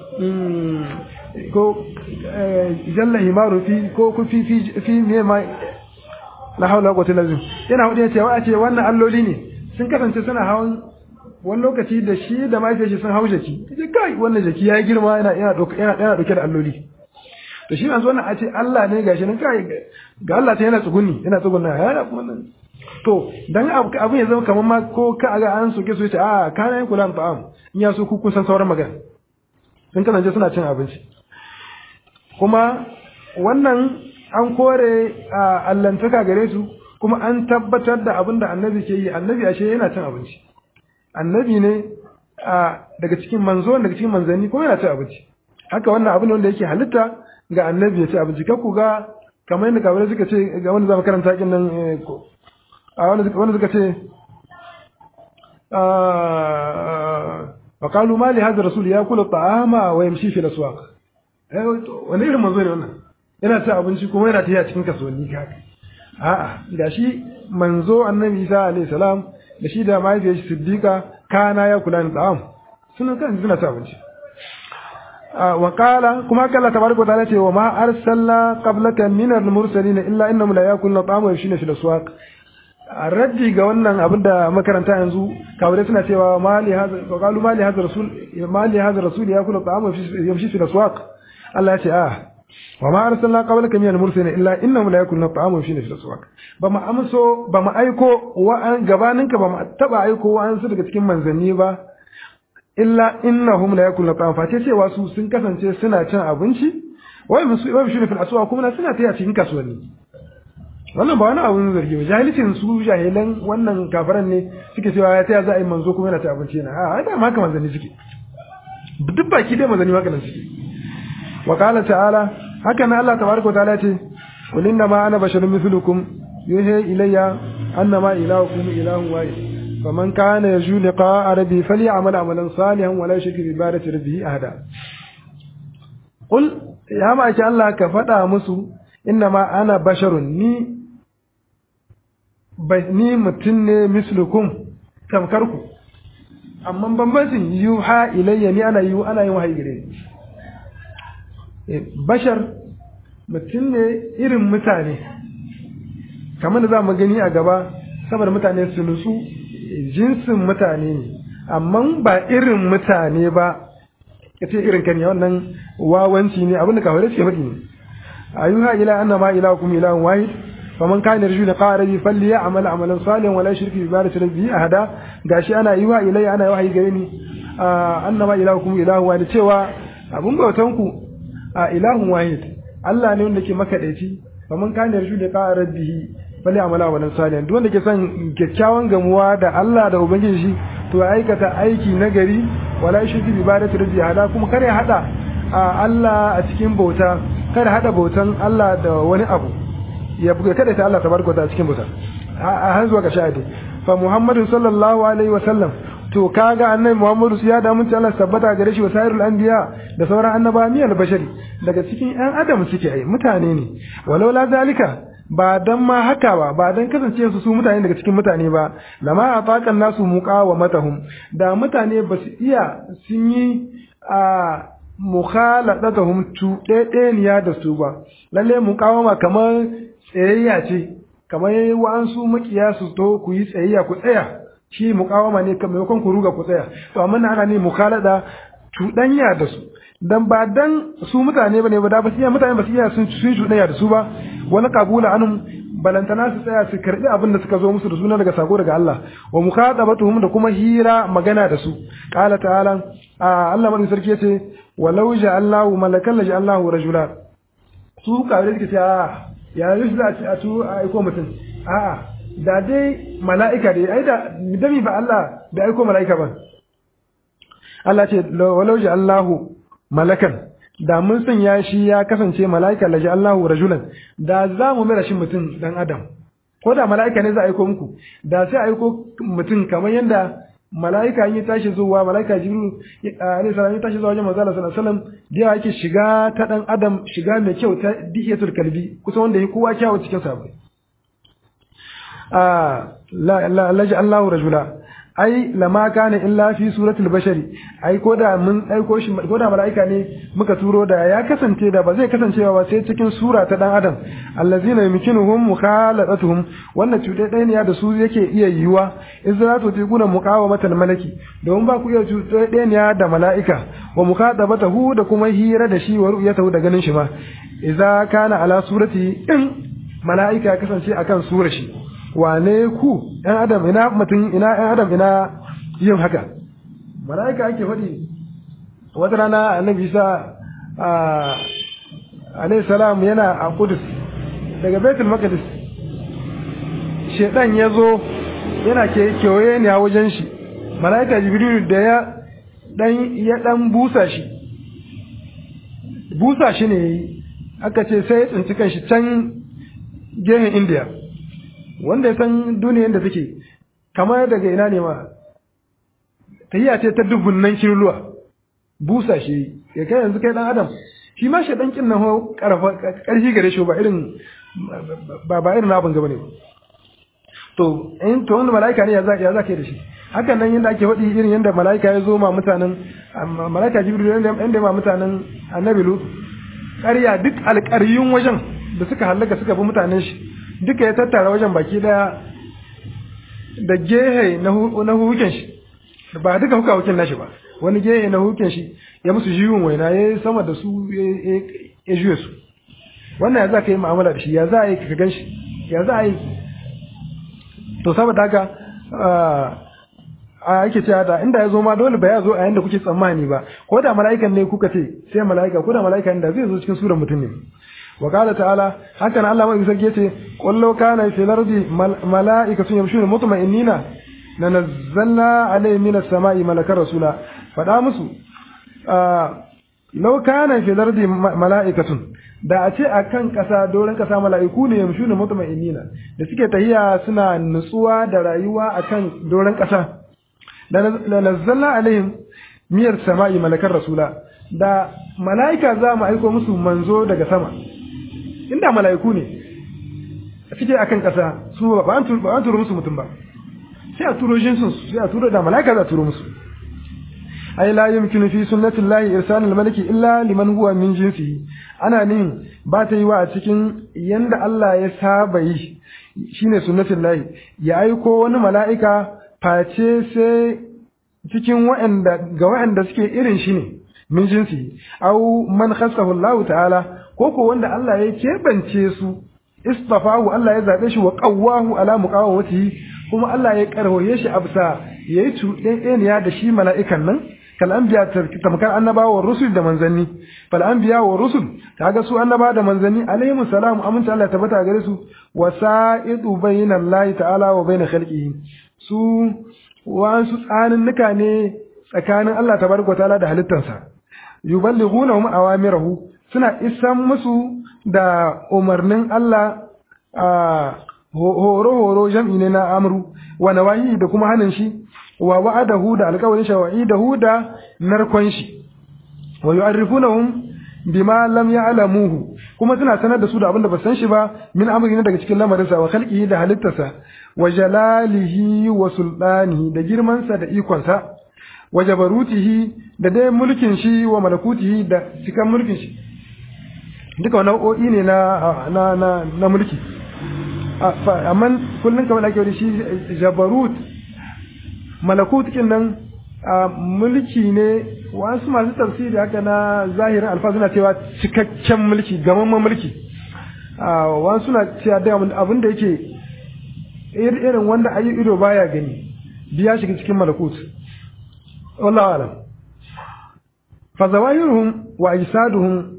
ko jalla himaru fi ko ku fi fi fi me ma la haula wa quwwata illa billah yana haudin cewa a ce wannan alloli ne sun kasance suna hawan wani lokaci da shi da mahaifiyar shi sun hau jaki kace kai wannan jaki ya girma yana yana dauke yana yana dauke da alloli to shi yanzu wannan a ce Allah ne gashi nan kai ga Allah ta yana tsuguni yana tsugunna yana kuma nan to dan abin ya zama kamar ma ko ka ga an soke su yace a kana yin kula ta'am in ya so ku kun san sauran magana sun kasance suna cin abinci kuma wannan an kore allantaka gare su kuma an tabbatar da abin da annabi ke yi annabi ashe yana cin abinci annabi ne daga cikin manzo daga cikin manzanni kuma yana cin abinci haka wannan abin wanda yake halitta ga annabi ya ci abinci ku ga kamar yadda kabirai suka ce ga wanda zama karanta kin nan a wanda suka ce wa qalu ma li hadha rasul yakulu ta'ama wa yamshi fil aswaq eh wani irin manzo ne wannan yana cin abinci kuma yana tafiya cikin kasuwanni haka a'a gashi manzo annabi Isa alaihi salam da shi da mahaifiyar shi siddiqa kana ya kula da ta'am suna kan suna cin abinci wa qala kuma kalla tabaraka ta'ala ce wa ma arsalna qablaka min al-mursalin illa innahum la yakuluna ta'ama wa yamshuna fil aswaq raddi ga wannan abin da makaranta yanzu kafirai suna cewa mali hadha qalu mali hadha rasul mali hadha rasul yakulu ta'ama wa yamshi fil aswaq Allah ya ce a wa ma arsalna qablaka min al-mursalin illa innahum la yakuluna ta'amun fi nafsi aswaq ba ma amso ba ma aiko wa an gabaninka ba ma taba aiko wa an su daga cikin manzanni ba illa innahum la yakuluna ta'amun fa cewa su sun kasance suna cin abinci wai musu wai shi fil aswaq kuma suna taya cikin kasuwanni wannan ba wani abun zargi ba jahilcin su jahilan wannan kafaran ne suke cewa ya taya za a yi manzo kuma yana ta abinci yana a da ma haka manzanni suke duk baki dai manzanni haka nan suke wa qala ta'ala haka nan Allah tabaraka wa ta'ala ce qul inna ma ana basharun mithlukum yuhi ilayya annama ilahukum ilahun wahid faman kana yarju liqa'a rabbi falyamal amalan salihan wa la yushrik bi ibadati rabbih ahada qul ya ma Allah ka faɗa musu inna ma ana basharun ni ni mutum ne mislukum tamkar ku amma bambancin yuha ilayya ni ana yi ana yin wahayi gare ni bashar mutum ne irin mutane kamar da za mu gani a gaba saboda mutane su nutsu jinsin mutane ne amma ba irin mutane ba kace irin kan wannan wawanci ne abin da kawai ce faɗi ne ayuha ila annama ilahukum ilahun wahid faman kana yarju liqa rabbi falyamal amalan salihan wala yushrik bi ibadati rabbi ahada gashi ana yiwa ilayya ana wahayi gare ni annama ilahukum ilahun wahid cewa abun bautan ku a ilahun wahid Allah ne wanda ke makadaici faman kana yarju liqa rabbi falyamal amalan salihan duk wanda ke son kyakkyawan gamuwa da Allah da ubangiji shi to ya aikata aiki nagari wala yushrik bi ibadati rabbi ahada kuma kare hada Allah a cikin bauta kada hada bautan Allah da wani abu ya buga kada ta Allah tabaraka ta cikin bauta a har zuwa ga shahidi fa Muhammadu sallallahu alaihi wa sallam to kaga annabi Muhammadu ya da mun Allah tabbata gare shi wasairul anbiya da sauran annaba miyal bashari daga cikin ɗan adam suke ai mutane ne walau la zalika ba dan ma haka ba ba dan kasance su su mutane daga cikin mutane ba lama ataqan nasu muqawamatahum da mutane ba su iya sun yi a mukhalatatuhum cuɗeɗeniya da su ba lalle muqawama kamar tsayayya ce kamar wa'ansu makiya su to ku yi tsayayya ku tsaya shi muqawama ne kamar maimakon ku ruga ku tsaya to amma ana ne mukhalada cuɗanya da su dan ba dan su mutane bane ba da ba su iya mutane ba su iya sun sun cuɗanya da su ba wani kabula anum balantana su tsaya su karbi abin da suka zo musu da suna daga sako daga Allah wa mukhadabatuhum da kuma hira magana da su qala ta'ala Allah madin sarki yace walau ja'allahu malakan la ja'allahu rajula su kawai suke cewa ya yi za a tu a aiko mutum a'a da dai mala'ika dai ai da dami ba Allah da aiko mala'ika ba Allah ce walau ja'allahu malakan da mun sanya shi ya kasance mala'ika la ja'allahu rajulan da za mu mera shi mutum dan adam ko da mala'ika ne za a aiko muku da sai a aiko mutum kamar yadda mala'ika yi tashi zuwa mala'ika jibril alayhi salam ya tashi zuwa wajen manzo Allah sallallahu alaihi wasallam da yake shiga ta dan adam shiga mai kyau ta dihiyatul kalbi kusa wanda yake kowa kyawu cikin sa ah la la la Allahu rajula ai lama kana illa fi suratul bashari ai ko da mun aiko shi ko da mala'ika ne muka turo da ya kasance da ba zai kasancewa ba sai cikin sura ta dan adam allazina yumkinuhum mukhalatatuhum wannan cuɗe ɗaya ne da su yake iya yiwa izratu tiquna muqawamatal malaki domin ba ku iya cuɗe ɗaya ne da mala'ika wa mukhadabatahu da kuma hira da shi wa ru'yatahu da ganin shi ma idza kana ala surati in mala'ika ya kasance akan surar shi wane ku ɗan adam ina mutum ina ɗan adam ina yin haka mala'ika ake faɗi wata rana annabi isa alayhi salam yana a kudus daga baitul maqdis shedan ya zo yana kewaye ne a wajen shi mala'ika jibril da ya dan ya dan busa shi busa shi ne aka ce sai ya tsinci kanshi can gehen indiya wanda ya san duniyar da take kamar daga ina ne ma tahiya ce ta dubunnan kirluwa busa shi ya kai yanzu kai dan adam shi ma shi dan kin nan karfi gare shi ba irin ba ba irin abin gaba ne to in to wanda malaika ne ya za ya za kai da shi hakan nan yanda ake faɗi irin yanda malaika ya zo ma mutanen malaika jibril yanda ma mutanen annabi lut ƙarya duk alƙaryun wajen da suka hallaka suka bi mutanen shi duka ya tattara wajen baki daya da gehe na hukin shi ba duka huka hukin nashi ba wani gehe na hukin shi ya musu jiwon waina ya yi sama da su ya juye su wannan ya za ka yi mu'amala da shi ya za a yi ka gan shi ya za a yi to saboda haka a yake cewa da inda ya zo ma dole ba ya zo a yanda kuke tsammani ba ko da mala'ikan ne kuka ce sai mala'ika ko da mala'ika da zai zo cikin surar mutum ne wa qala ta'ala hakan Allah mai sarki yace qul law kana fil ardi mala'ikatun yamshuna mutma'innina lanazzalna alayhim minas sama'i malakar rasula fada musu law kana fil ardi mala'ikatun da a ce akan kasa doron kasa mala'iku ne yamshuna mutma'innina da suke tahiya suna nutsuwa da rayuwa akan doron kasa da nazzalna alaihim miyar sama'i malakar rasula da mala'ika za mu aiko musu manzo daga sama inda mala'iku ne suke akan kasa su ba an turo musu mutum ba sai a turo jinsin su sai a turo da mala'ika za a turo musu ai la yumkinu fi sunnati llahi irsal al-malaki illa liman huwa min jinsihi ana nin ba ta yi wa a cikin yanda Allah ya saba yi shine sunnatin lahi ya aiko wani mala'ika face sai cikin wa'anda ga wa'anda suke irin shi ne min jinsi au man khassahu Allah ta'ala ko ko wanda Allah ya kebance su istafahu Allah ya zabe shi wa qawwahu ala muqawwatihi kuma Allah ya karhoye shi absa yayi cuɗeɗeniya da shi mala'ikan nan kal anbiya tamkar annabawa wa rusul da manzanni fal anbiya wa rusul kaga su annaba da manzanni alaihimus salam aminta Allah tabbata gare su wasa'idu bainallahi ta'ala wa bain khalqihi su wasu tsaninnuka ne tsakanin Allah tabaraka ta'ala da halittarsa yuballighunahum awamirahu suna isan musu da umarnin Allah a horo horo jam'i ne na amru wa nawahi da kuma hanin shi wa wa'adahu da alƙawarin shi wa'idahu da narkon shi wa yu'arrifunahum bima lam ya'lamuhu kuma suna sanar da su da abin da ba san shi ba min amri ne daga cikin lamarinsa wa khalqihi da halittarsa wa jalalihi wa sultanihi da girmansa da ikonsa wa jabarutihi da dai mulkin shi wa malakutihi da cikan mulkin shi duka nau'o'i ne na na na, na mulki amma kullun kamar ake wani shi jabarut malakut kin nan mulki ne wasu masu tafsiri haka na zahirin alfa suna cewa cikakken mulki gamamman mulki wasu suna cewa da abin da yake irin wanda ayi ido baya gani biya shiga cikin malakut wallahu alam fa zawahiruhum wa ajsaduhum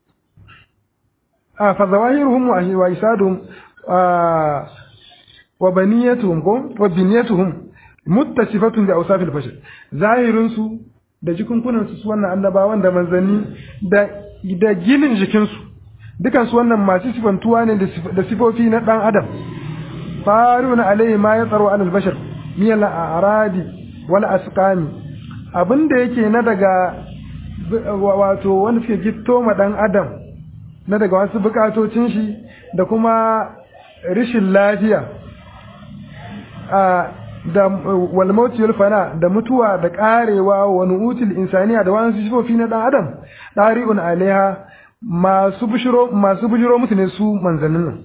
ah fa zawahiruhum wa ajsaduhum wa baniyatuhum ko wa biniyatuhum muttasifatun bi awsafil bashar zahirin su da jikunkunan su wannan annabawan da manzanni da da ginin jikin su dukan su wannan masu sifantuwa ne da sifofi na dan adam faruna alaihi ma ya tsaro alal bashar miyal aradi wal asqami abinda yake na daga wato wanda suke gitto ma dan adam na daga wasu bukatocin shi da kuma rishin lafiya da wal mauti wal fana da mutuwa da karewa wa nu'util insaniya da wani sifofi na dan adam dari'un alaiha masu bushiro masu bujiro musu ne su manzannin nan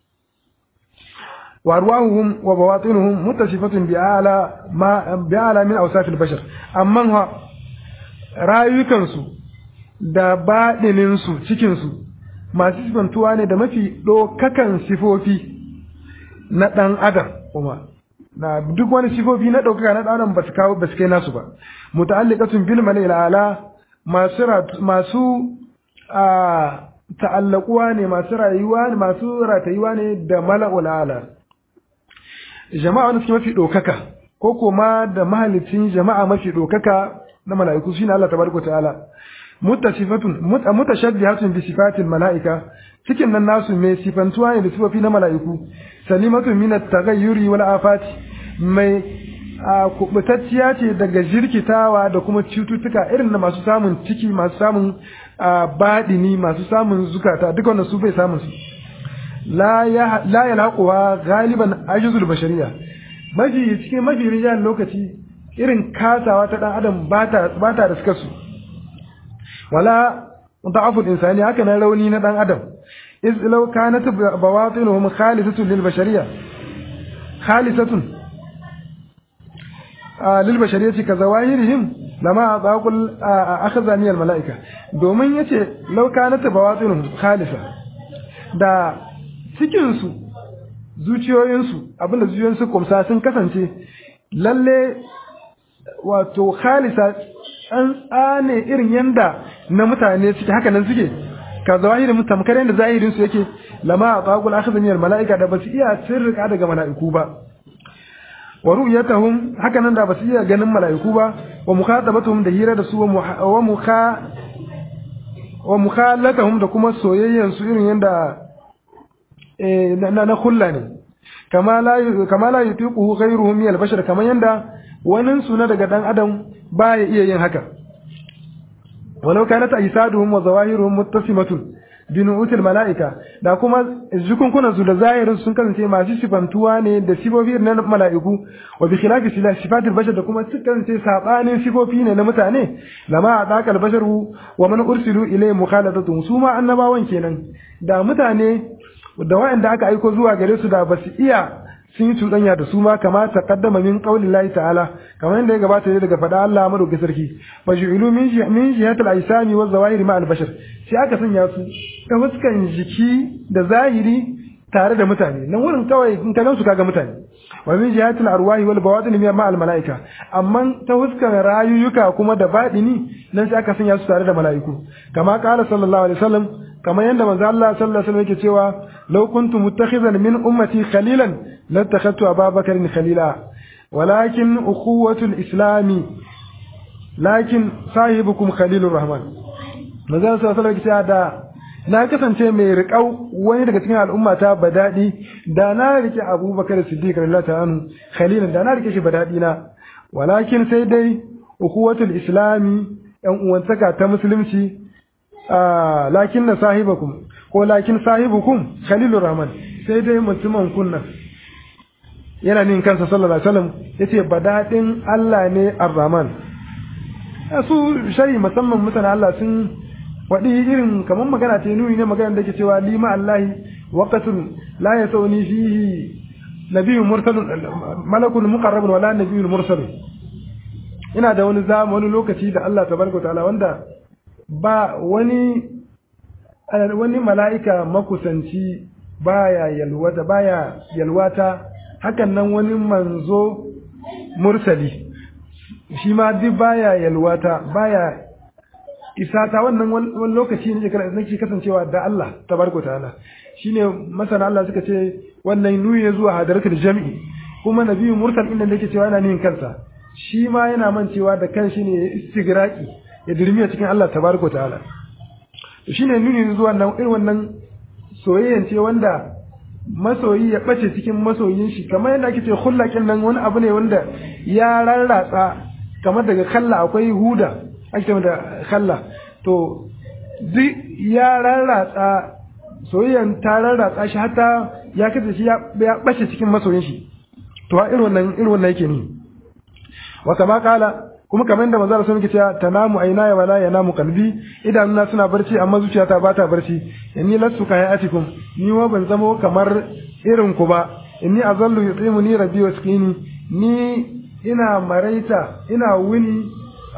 wa arwahuhum wa bawatinuhum muttasifatun bi ala ma bi ala min awsaf al bashar amma ha rayukan su da badinin su cikin su masu sifantuwa ne da mafi dokakan sifofi na dan adam kuma na duk wani sifofi na ɗaukaka na ɗanan ba su kawo ba su kai nasu ba muta'alliqatun bil mala'il ala masu masu a ta'allaquwa ne masu rayuwa ne masu ratayuwa ne da mala'ul ala jama'a wanda suke mafi ɗaukaka ko kuma da mahalicin jama'a mafi ɗaukaka na mala'iku shine Allah tabaraka ta'ala muttasifatun mutashabbihatun bi sifatil mala'ika cikin nan nasu mai sifantuwa ne da sifofi na mala'iku salimatun min at-taghayyuri wal afati mai kubutacciya ce daga jirkitawa da kuma cututtuka irin na masu samun ciki masu samun baɗini masu samun zukata duk wanda su bai samun su la ya laquwa galiban ajizul bashariya mafi cikin mafi rijal lokaci irin kasawa ta dan adam ba ta da suka su wala da'aful insani haka na rauni na dan adam iz law kanat bawatinuhum khalisatun lil bashariyya khalisatun lil bashariyati ka zawahirihim lama baqul akhzani al malaika domin yace law kanat bawatinhum khalisa da cikin su zuciyoyin su abinda zuciyoyin su kumsa sun kasance lalle wato khalisa an tsane irin yanda na mutane suke haka nan suke ka zahirin mutum kare yanda zahirin su yake lama baqul akhzani al malaika da basu iya sirrika daga malaiku ba wa ru'yatahum haka nan da basu iya ganin mala'iku ba wa mukhatabatuhum da hira da su wa mukha wa mukhalatahum da kuma soyayyan su irin yanda eh na na kulla ne kama la kama la yutiquhu ghayruhum min al-bashar kaman yanda wani su na daga dan adam baya iya yin haka walau kanat aysaduhum wa zawahiruhum muttasimatun binu'util mala'ika da kuma jikunkunan su da zahirin sun kasance masu sifantuwa ne da sifofi na mala'iku wa bi khilafi sifatil bashar da kuma sun kasance sabanin sifofi ne na mutane lama adaqal basharu wa man ursilu ilayhi mukhalatatu su ma annabawan kenan da mutane da wa'anda aka aiko zuwa gare su da basu iya sun yi cuɗanya da su ma kama ta kaddama min qaulin lahi ta'ala kamar yadda ya gabata ne daga faɗa Allah madaukakin sarki fa ju'ilu min min jihatil aisami wa zawahiri ma al-bashar sai aka sanya su ta fuskan jiki da zahiri tare da mutane nan wurin kawai in ka gansu kaga mutane wa min jihatil arwahi wal bawatin ma al malaika amma ta fuskan rayuka kuma da badini nan sai aka sanya su tare da malaiku kama qala sallallahu alaihi wasallam kamar yadda manzo Allah sallallahu alaihi wasallam yake cewa law kuntu muttakhizan min ummati khalilan lattakhadtu ababakar khalila walakin ukhuwatu al-islam lakin sahibukum khalilur rahman manzo Allah sallallahu alaihi wasallam da na kasance mai riƙau wani daga cikin al'ummata ba daɗi da na rike abubakar siddiq radiyallahu ta'ala khalilan da na rike shi ba daɗi na walakin sai dai ukhuwatul islami yan uwantaka ta musulunci lakin na sahibakum ko lakin sahibukum khalilur rahman sai dai mutumin kunna yana nin kansa sallallahu alaihi wasallam yace badadin Allah ne ar-rahman su shari musamman mutane Allah sun wadi irin kamar magana ce nuni ne magana da ke cewa lima Allahi waqatun la yasawni fihi nabiyyun mursalun malakun muqarrabun wala nabiyyun mursalun ina da wani zama wani lokaci da Allah tabaraka ta'ala wanda ba wani wani mala'ika makusanci baya yalwata baya yalwata hakan nan wani manzo mursali shi ma duk baya yalwata baya isata wannan wani lokaci ne nake kasancewa da Allah tabaraka ta'ala shine masana Allah suka ce wannan nuyi ne zuwa hadaratul jami'i kuma nabiyyu mursal inda yake cewa yana nin kansa shi ma yana mancewa da kanshi ne istigraki ya dirmiya cikin Allah tabaraka ta'ala to shine nuni zuwa nan irin wannan soyayyan ce wanda masoyi ya bace cikin masoyin shi kamar yadda ake ce khullaqin nan wani abu ne wanda ya rarratsa kamar daga kalla akwai huda ake ce da kalla to duk ya rarratsa soyayyan ta rarratsa shi hatta ya kace shi ya bace cikin masoyin shi to irin wannan irin wannan yake ni wa kama kala kuma kamar da manzo sun cewa tanamu ainaya wala yanamu qalbi idanuna suna barci amma zuciyata ba ta barci inni lastu ka hayatikum ni ma ban zamo kamar irin ku ba inni azallu yutimuni rabbi wasqini ni ina maraita ina wuni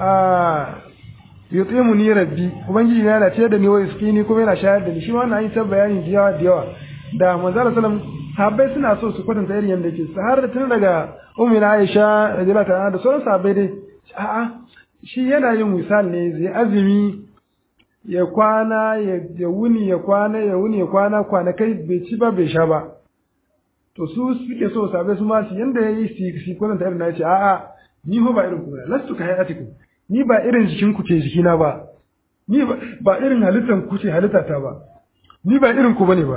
a yutimuni rabbi ubangiji yana ce da ni wa wasqini kuma yana shayar da ni shi ma wannan yi ta bayani da yawa da yawa da manzo sallam sahabbai suna so su kwatanta irin yanda yake har da tun daga ummi Aisha radiyallahu ta'ala da sauran sahabbai dai a'a shi yana yin misal ne zai azumi ya kwana ya wuni ya kwana ya wuni ya kwana kwanakai bai ci ba bai sha ba to su suke so sabai su ma su yanda ya yi su kwatanta irin na ya ce a'a ni ba irin ku ba lastu ka hayatikum ni ba irin jikin ku ke jikina ba ni ba irin halittan ku ce halittata ba ni ba irin ku bane ba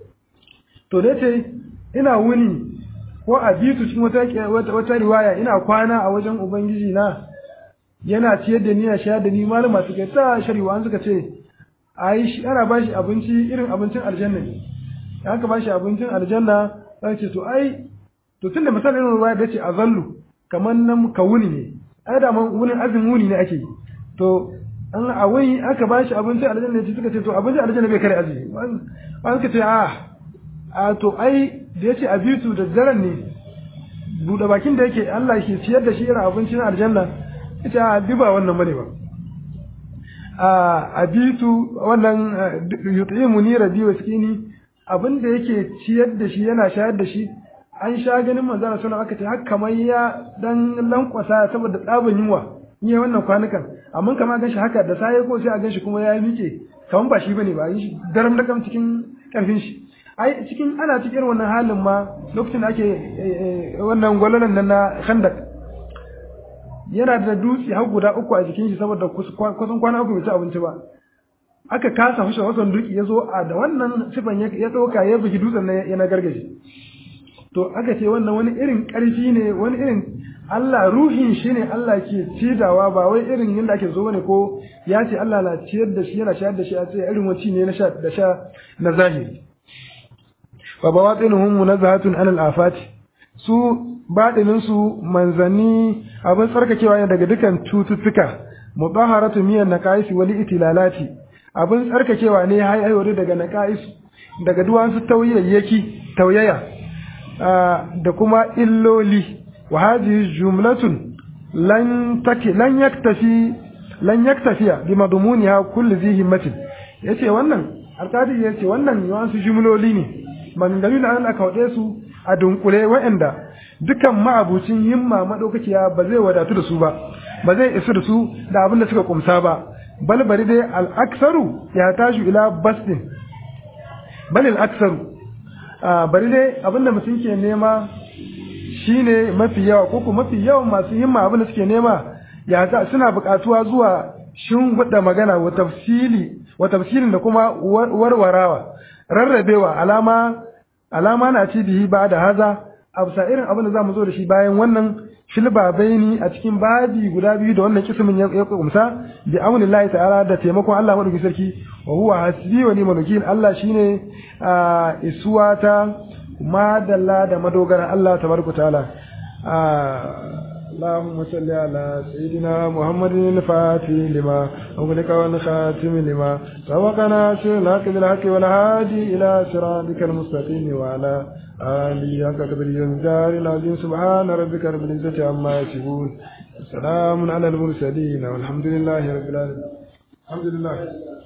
to da ce ina wuni ko a bitu cikin wata wata riwaya ina kwana a wajen ubangiji na yana ciyar da ni ya shayar da ni malama suka ta shari'a an suka ce ai shi ana ba shi abinci irin abincin aljanna ne aka ba shi abincin aljanna sai ce to ai to tunda misalin irin riwaya da ce azallu kamar nan ka wuni ne ai da man wuni azin wuni ne ake to an a wuni aka ba shi abincin aljanna ne suka ce to abincin aljanna bai kare azumi an suka ce a a to ai da yace abitu da daren ne buɗe bakin da yake Allah ke ciyar da shi irin abincin aljanna ita duba wannan bane ba a abitu wannan yut'imu ni rabi wa skini abin da yake ciyar da shi yana shayar da shi an sha ganin manzana suna aka ce haka kamar ya dan lankwasa saboda tsabin yunwa ni wannan kwanukan amma kama gan shi haka da sai ko sai a gan shi kuma ya miƙe kamar ba shi bane ba yi shi daram da kam cikin karfin shi ai cikin ana cikin wannan halin ma lokacin da ake wannan gwalalan nan na khandak yana da dutse har guda uku a jikin shi saboda kusan kwana uku bai ci abinci ba aka kasa hushe wasan duki ya zo a da wannan sifan ya ɗauka ya bugi dutsen na ya na gargaje to aka ce wannan wani irin ƙarfi ne wani irin Allah ruhin shi ne Allah ke cidawa ba wai irin yadda ake so bane ko ya ce Allah na ciyar da shi yana shayar da shi a ce irin wacce ne na sha da sha na zahiri fa bawatinuhum munazzahatun anil afati su baɗinin su manzanni abin tsarkakewa ne daga dukan cututtuka mudaharatu miyan naqais wali itilalati abin tsarkakewa ne haihaiwar daga naqais daga duwansu tauyayyaki tauyaya da kuma illoli wa hadhihi jumlatun lan taki lan yaktafi lan yaktafiya bi madmuniha kulli dhi himmatin yace wannan alkadi yace wannan yawansu jumloli ne maganganun da aka wade su a dunkule waɗanda dukan ma'abucin himma madaukakiya ba zai wadatu da su ba ba zai isu da su da abin da suka kumsa ba bal bari dai al-aksaru ya tashi ila basdin bal al-aksaru bari dai abin da mutum ke nema shine mafi yawa ko kuma mafi yawan masu himma abin da suke nema ya ta suna buƙatuwa zuwa shin hudda magana wa tafsili wa tafsilin da kuma warwarawa rarrabewa alama alama na ci bihi ba da haza abusa irin abin da zamu zo da shi bayan wannan filba baini a cikin babi guda biyu da wannan kismin ya kumsa bi amrillahi ta'ala da taimakon Allah madaukakin sarki wa huwa hasbi wa ni'mal wakil Allah shine isuwata madalla da madogara Allah tabaraka ta'ala اللهم صل على سيدنا محمد الفاتح لما أغلق والخاتم لما سبقنا سر الحق بالحق والهادي إلى صراطك المستقيم وعلى آله حق قدر الدار العظيم سبحان ربك رب العزة عما يصفون سلام على المرسلين والحمد لله رب العالمين الحمد لله